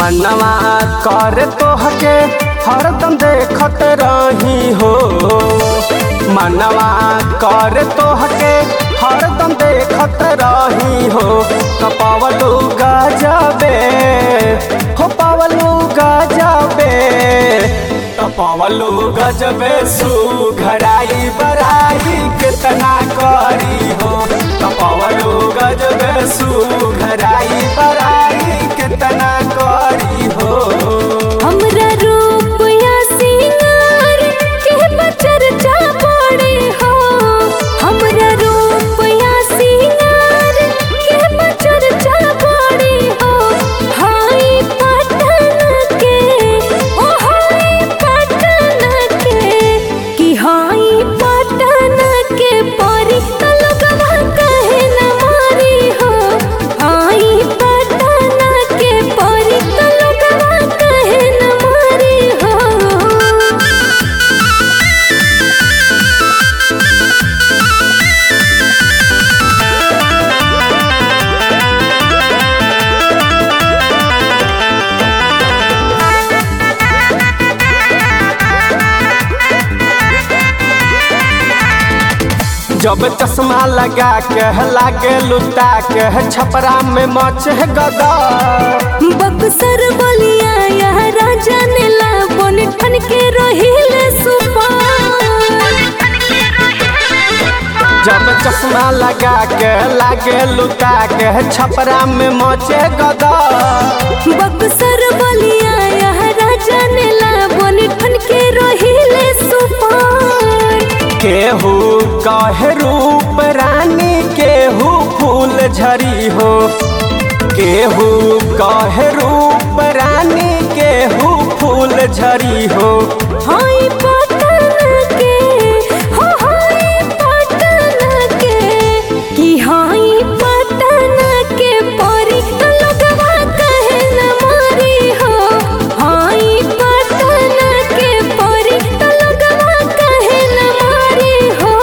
मनवा कर तोहके हरदम देखत रही हो मनवा कर तोहके हरदम देखत रही हो कपावलू गजबे हो पावलू गजबे कपावलू गजबे सुघराई बराई कितना करी हो कपावलू गजबे सुघराई बराई कितना करी हो हमरा रूप या सिंगार के बचर्चा पड़े हो हमरा रूप या सिंगार के बचर्चा पड़े हो हाय पटन के ओ हाय पटन के कि हाय पटन के परी तलगवा कहे न मारी हो हाय पटन के परी तलगवा कहे न मारी हो जब चश्मा लगा के लागे लुटा के छपरा में मच गदा बक्सर बलिया यहाँ राजा ने लाबन ठन के रोहिले सुपार जब चश्मा लगा के लागे लुटा के छपरा में मचे गदा बक्सर बलिया यहाँ राजा ने लाबन ठन के रोहिले सुपार केहू कहे रूप रानी केहू फूल झरी हो केहू कहे रूप रानी केहू फूल झरी हो हाय पटन के हो हाय पटन के कि हाय पटन के परी लगवा कहे न मारी हो हाय पटन के परी लगवा कहे न मारी हो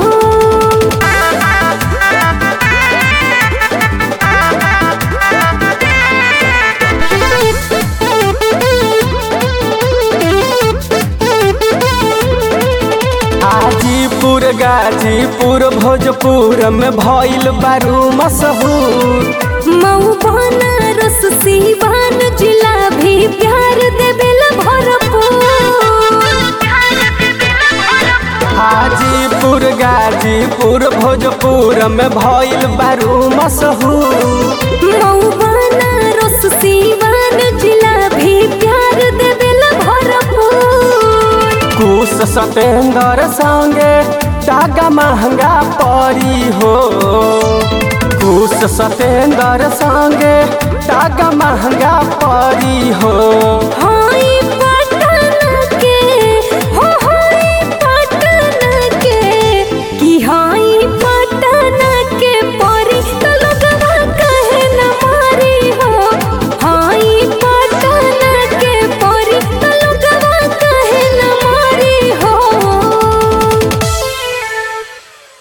हाजीपुर गाजीपुर भोजपुर में भइल बारू मशहूर मऊ बनारस सीवान जिला भी प्यार देवेला भरपूर हाजीपुर गाजीपुर भोजपुर में भइल बारू मशहूर मऊ बनारस सीवान जिला भी प्यार देवेला भरपूर कुश सतेंद्र संगे धागा महंगा पड़ी हो कुश सतेंद्र संगे धागा महंगा पड़ी हो हाय